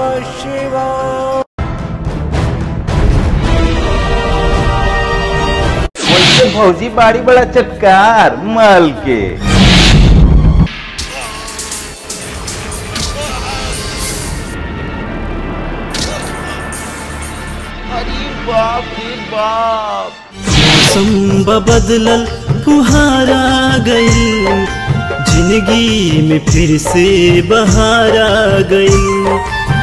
नमः शिवाय वैसे भौजी बाड़ी बड़ा चटकार माल के अरे बाप रे बाप मौसम बदलल फुहारा गई जिंदगी में फिर से बहार आ गई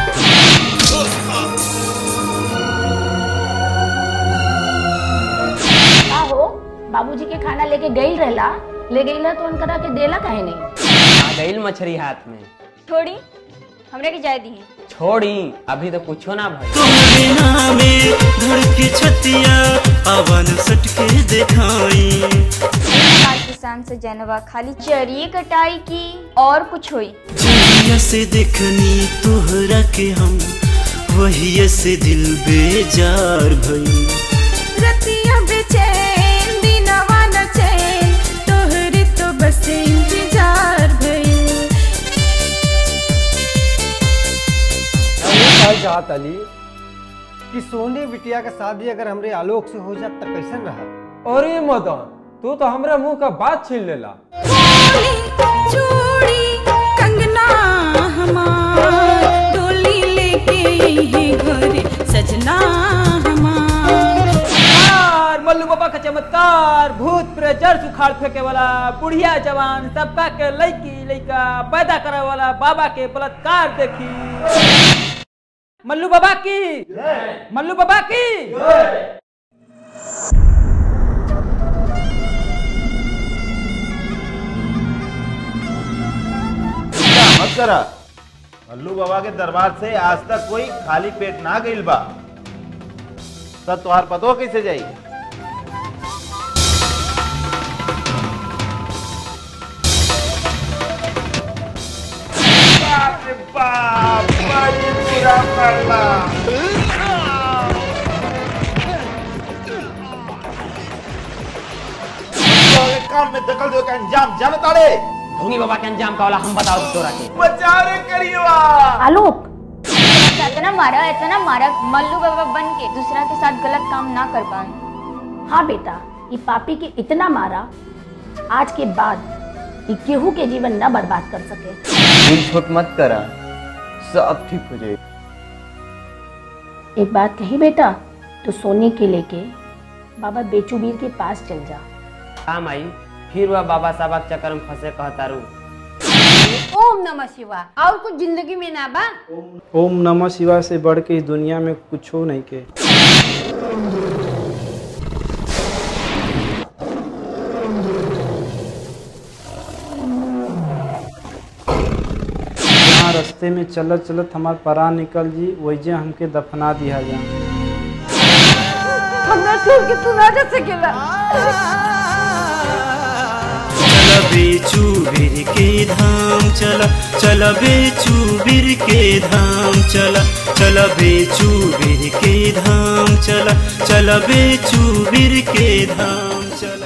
का हो बाबूजी के खाना लेके गई रहला ले गईला तो उनकरा के देला काहे नहीं आ गईल मछली हाथ में छोड़ी हमरे के जाय दी छोड़ी अभी तो कुछो ना भाई तुम्हारे नामे धड़के छतिया आवन सटके दिखाई आज किसान से जनवा खाली चरिए कटाई की और कुछ हुई जहिया से देखनी तोहरा के हम वही से दिल बेजार भई रतिया बेचैन दिनवा न चैन तोहरे तो बस इंतजार भइल कहल चाहत अली कि सोनी बिटिया का शादी अगर हमरे आलोक से हो जात त कैसन रहा अरे मदन तू तो हमरा मुंह का बात छीन लेला चूड़ी चूड़ी कंगना हमार डोली लेके यही घरे सजना हमार चमत्कार मल्लू बाबा का चमत्कार भूत प्रेत जड़ सुखाड़ फेंके वाला बुढ़िया जवान सबका के लड़की लड़का पैदा करे वाला बाबा के बलात्कार देखी मल्लू बाबा की मल्लू बाबा की चिंता मत करा अल्लू बाबा के दरबार से आज तक कोई खाली पेट ना गइल बा तब तोहार पतो कैसे जाई बाप रे बाप बड़ी बुरा पड़ला काम में दखल दे का अंजाम जानता रे ढोंगी बाबा के अंजाम का वाला हम बताओ तोरा के बचा रे करियवा आलोक इतना मारा इतना मारा मल्लू बाबा बन के दूसरा के साथ गलत काम ना कर पाए हाँ बेटा ये पापी के इतना मारा आज के बाद ये केहू के जीवन न बर्बाद कर सके दिल छोट मत करा सब ठीक हो जाए एक बात कही बेटा तो सोने के लेके बाबा बेचूबीर के पास चल जा काम आई फिर वह बाबा साहब के चक्कर में फंसे कहता रू ओम नमः शिवाय और कुछ जिंदगी में ना बा ओम नमः शिवाय से बढ़ के इस दुनिया में कुछ हो नहीं के जहाँ रास्ते में चलत चलत हमार परान निकल जी वही हमके दफना दिया जा हमरा छोड़ के तू ना जा सकेला चल बेचू बिर के धाम चल चल बेचू बिर के धाम चल चल बेचू बिर के धाम चल चल बेचू बिर के धाम चल